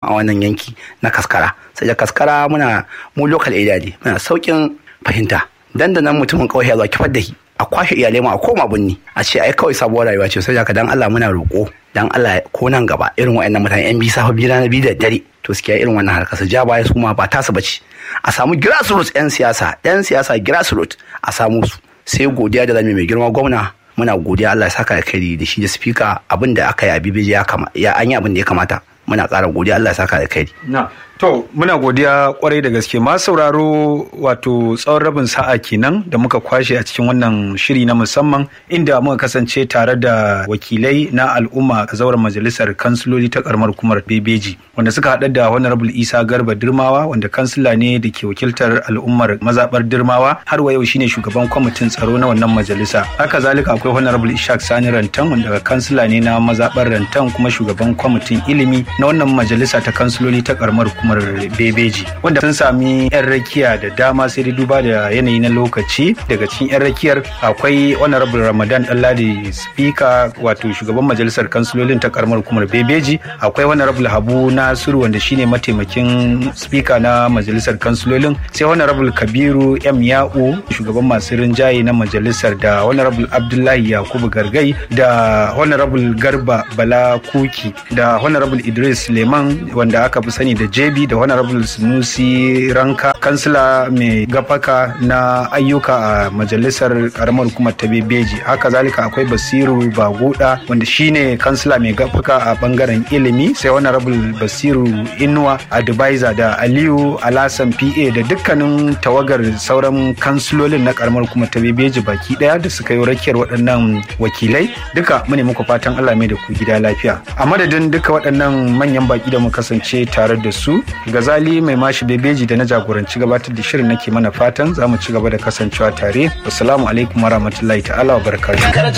a wannan yanki na kaskara sai da kaskara muna mu local area ne muna saukin fahimta dandanan mutumin kawai ya zo kifar da shi a kwashe iyalai ma a koma binni a ce ai kawai sabuwar rayuwa ce sai haka dan Allah muna roƙo dan Allah ko nan gaba irin waɗannan mutane yan bisa fa bira na biyu da dare to suke irin wannan harkar su ja baya su ma ba tasu bace a samu grassroots yan siyasa yan siyasa grassroots a samu su sai godiya da zamu mai girma gwamna muna godiya Allah ya saka alkhairi da shi da speaker abin da aka yi a bibiji ya kama ya an yi abin da ya kamata muna ƙara godiya Allah ya saka alkhairi na to muna godiya kwarai da gaske ma sauraro wato tsawon rabin sa'a kenan da muka kwashe a cikin wannan shiri na musamman inda muka kasance tare da wakilai na al'umma a zauren majalisar kansiloli ta karamar hukumar bebeji wanda suka haɗa da honorable isa garba dirmawa wanda kansila ne da ke wakiltar al'ummar mazaɓar dirmawa har wa yau shine shugaban kwamitin tsaro na wannan majalisa haka zalika akwai honorable ishaq sani rantan wanda kansila ne na mazaɓar rantan kuma shugaban kwamitin ilimi na wannan majalisa ta kansiloli ta karamar hukumar bebeji wanda sun sami yan rakiya da dama sai dai duba da yanayi na lokaci daga cikin yan rakiyar akwai honorable ramadan ɗanladi speaker wato shugaban majalisar kansilolin ta karamar hukumar bebeji akwai honorable habu nasiru wanda shine mataimakin speaker na majalisar kansilolin sai honorable kabiru m ya'u shugaban masu rinjaye na majalisar da honorable abdullahi yakubu gargai da honorable garba bala kuki da honorable idris leman wanda aka fi sani da jebi da honorable sunusi ranka kansila mai gafaka na ayyuka a majalisar karamar hukumar ta bebeji haka zalika akwai basiru baguda wanda shine kansila mai gafaka a bangaren ilimi sai honorable basiru inuwa advisor da aliyu alasan pa da dukkanin tawagar sauran kansilolin na karamar hukumar ta bebeji baki daya da suka yi rakiyar waɗannan wakilai duka mune muku fatan allah mai da ku gida lafiya a madadin duka waɗannan manyan baki da mu kasance tare da su gazali mai mashi bebeji da na jagoranci gabatar da shirin nake mana fatan za mu ci gaba da kasancewa tare assalamu alaikum warahmatullahi ta'ala wa barakatuh